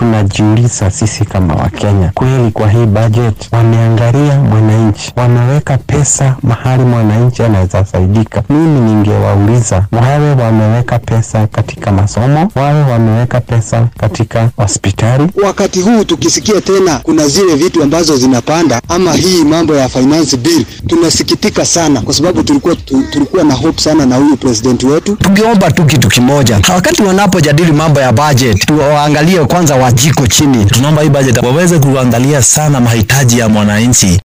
tunajiuliza sisi kama Wakenya, kweli kwa hii budget wameangalia mwananchi, wameweka pesa mahali mwananchi anaweza faidika? Mimi ningewauliza wawe wameweka pesa katika masomo, wawe wameweka pesa katika hospitali. Wakati huu tukisikia tena kuna zile vitu ambazo zinapanda ama hii mambo ya finance bill, tunasikitika sana kwa sababu tulikuwa tu, tulikuwa na hope sana na huyu president wetu. Tungeomba tu kitu kimoja, wakati wanapojadili mambo ya budget, tuwaangalie kwanza wajiko chini. Tunaomba hii budget waweze kuangalia sana mahitaji ya mwananchi.